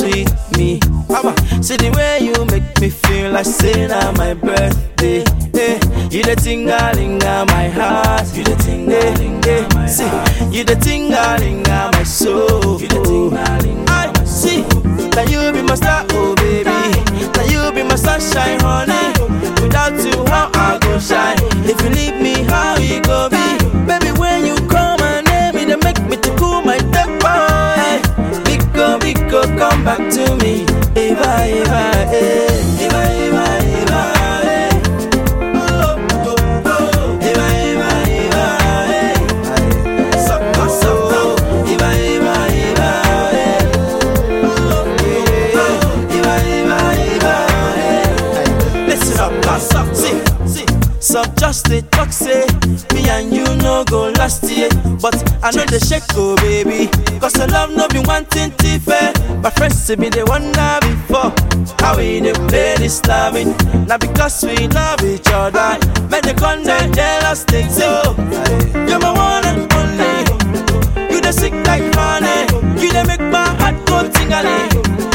sweet me. Abba, see the way you make me feel like say now my birthday. Hey, you the tingalinga my heart. You the tingalinga my see, you the tingalinga my soul. You the tingalinga I see that you be my star, oh baby. That you be my sunshine, honey. Without you, how I go shine? If you leave me, how you go be? Baby, when you call my name, it dey make me to cool my temper. Hey, Biko, Biko, come back to me. Eva, Eva, eh. Eva, Eva, Eva, eh. Oh, oh, oh. Eva, Eva, Eva, eh. Sucka, sucka. Eva, Eva, Eva, eh. Oh, oh, oh. Eva, Eva, Eva, eh. Listen up, pass up, see, see. Some just they talk say me and you no go last year, but I know the shake go baby. Cause the love no be one thing to fair. My friends say me they wonder before how we they play this loving. Now because we love each other, make the con they jealous thing so. You're my one and only. You the sick like honey. You the make my heart go tingling.